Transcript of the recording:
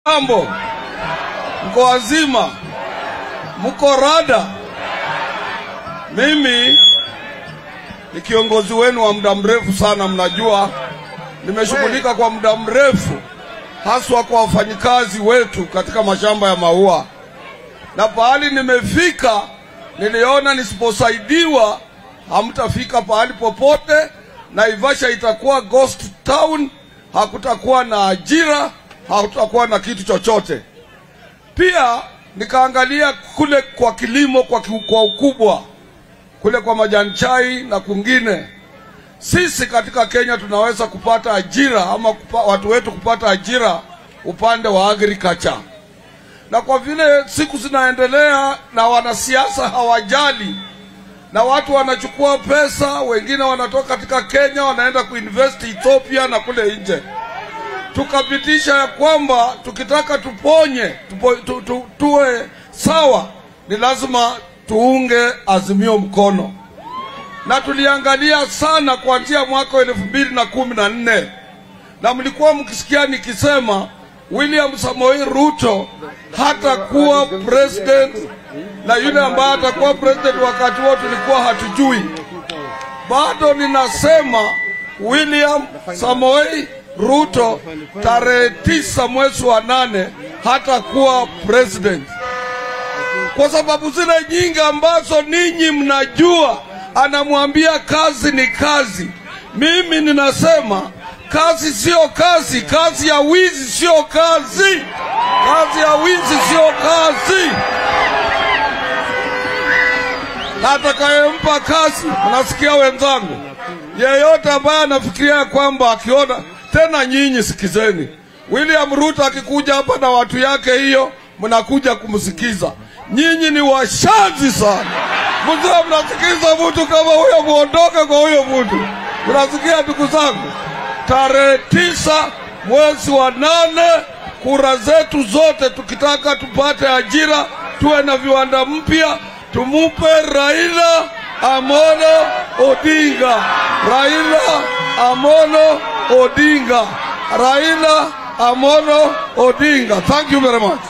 Mambo, mko wazima? Mko rada? Mimi ni kiongozi wenu wa muda mrefu sana, mnajua nimeshughulika kwa muda mrefu, haswa kwa wafanyikazi wetu katika mashamba ya maua, na pahali nimefika, niliona nisiposaidiwa hamtafika pahali popote. Naivasha itakuwa ghost town, hakutakuwa na ajira, hakutakuwa na kitu chochote. Pia nikaangalia kule kwa kilimo kwa, ki- kwa ukubwa kule kwa majani chai na kwingine, sisi katika Kenya tunaweza kupata ajira ama kupa, watu wetu kupata ajira upande wa agriculture, na kwa vile siku zinaendelea na wanasiasa hawajali na watu wanachukua pesa, wengine wanatoka katika Kenya wanaenda kuinvest Ethiopia na kule nje. Tukapitisha ya kwamba tukitaka tuponye tupo, tu, tu, tuwe sawa, ni lazima tuunge Azimio mkono, na tuliangalia sana kuanzia mwaka wa elfu mbili na kumi na nne na mlikuwa mkisikia nikisema William Samoei Ruto hatakuwa president na yule ambaye atakuwa president wakati huo tulikuwa hatujui. Bado ninasema William Samoei Ruto tarehe tisa mwezi wa nane hatakuwa president kwa sababu zile nyingi ambazo ninyi mnajua, anamwambia kazi ni kazi. Mimi ninasema kazi sio kazi, kazi ya wizi sio kazi, kazi ya wizi sio kazi. Na atakayempa kazi, mnasikia wenzangu, yeyote ambaye anafikiria kwamba akiona tena, nyinyi sikizeni, William Ruto akikuja hapa na watu yake, hiyo mnakuja kumsikiza. Nyinyi ni washazi sana, mzee, mnasikiza mtu kama huyo, muondoke kwa huyo mtu. Mnasikia ndugu zangu, tarehe tisa mwezi wa nane, kura zetu zote, tukitaka tupate ajira, tuwe na viwanda mpya, tumupe Raila Amolo Odinga, Raila Amolo Odinga, Raila Amolo Odinga. Thank you very much.